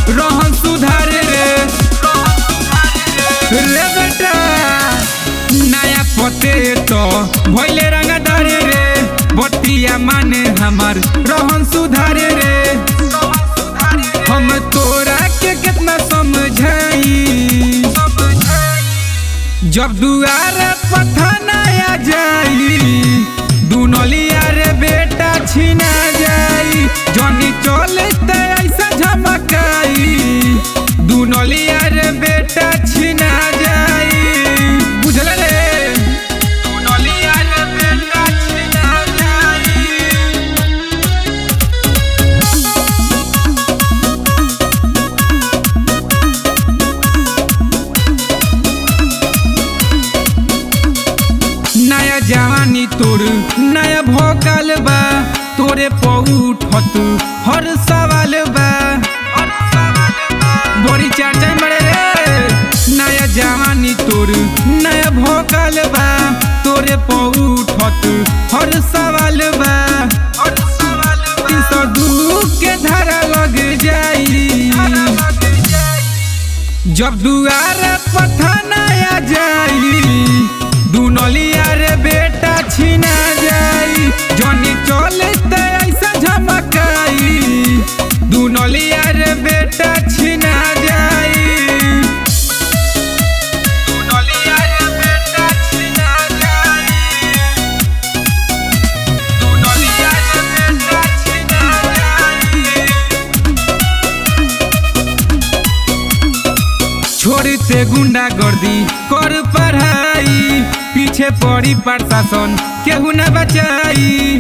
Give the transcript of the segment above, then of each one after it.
रहन सुधारे रे रे बेटा नया पते तो भइले रंगदारे रे बतिया माने हमार रहन सुधारे रे हम तोरा के कितना समझाई जब दुआर पठाना आ जाई दुनलिया रे बेटा छिना जाई जनी चलते ऐसा झमकाई दुनलिया रे बेटा छिना जाई बुझल रे दुनलिया रे बेटा छिना जाई नया जवानी तोर नया भोकाल बा तोरे पौठत हर सवाल बा बड़ी चर्चा मरे रे नया जवानी तोर नया भोकाल बा तोरे पौठत हर सवाल बा तीन सौ दू के धारा लग जाई जब दुआर पठाना आ जाई दुनलिया रे बेटा छिना जाई जनी चलते ऐसा झमकाई दुनलिया रे बेटा छिना जाई दुनलिया रे बेटा छिना जाई दुनलिया रे बेटा छिना जाई छोड़ते गुंडा गर्दी कर पढ़ाई पीछे पड़ी प्रशासन केहू न बचाई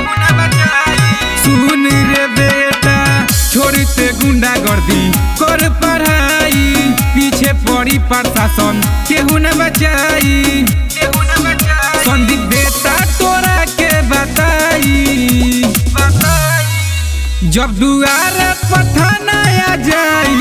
सुन रे बेटा छोड़ते गुंडा गर्दी कर पढ़ाई पीछे पड़ी प्रशासन केहू न बचाई संदीप बेटा तोरा के बताई जब दुआर पठाना आ जाई